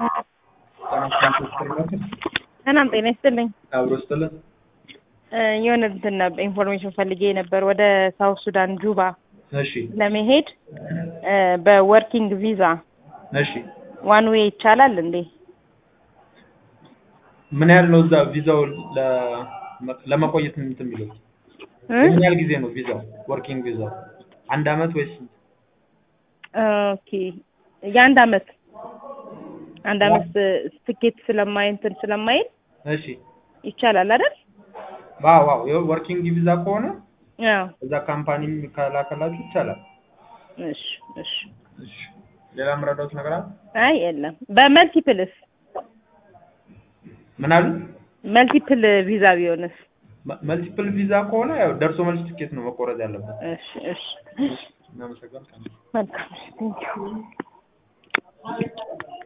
ሰላም ጤና ይስጥልኝ። አብሮ ስትልን እ የሆነ እንትን ነበር ኢንፎርሜሽን ፈልጌ ነበር ወደ ሳውት ሱዳን ጁባ እሺ ለመሄድ እ በወርኪንግ ቪዛ እሺ ዋን ዌይ ይቻላል እንዴ? ምን ያህል ነው እዛ ቪዛው ለ- ለመቆየት እንትን የሚለው እ? ምን ያህል ጊዜ ነው ቪዛው ወርኪንግ ቪዛው አንድ አመት ወይስ ኦኬ የአንድ አመት አንድ አመት ትኬት ስለማይ እንትን ስለማይል እሺ ይቻላል አይደል? ዋው ዋው ይኸው ወርኪንግ ቪዛ ከሆነ አዎ እዛ ካምፓኒ ከላከላችሁ ይቻላል እሺ እሺ እሺ ሌላ የምረዳውት ነገር አለ አይ የለም በመልቲፕልስ ምን አሉ መልቲፕል ቪዛ ቢሆንስ? መልቲፕል ቪዛ ከሆነ ያው ደርሶ መልስ ትኬት ነው መቆረጥ ያለበት እሺ እሺ እናመሰግናለን መልካም እሺ ቴንኪው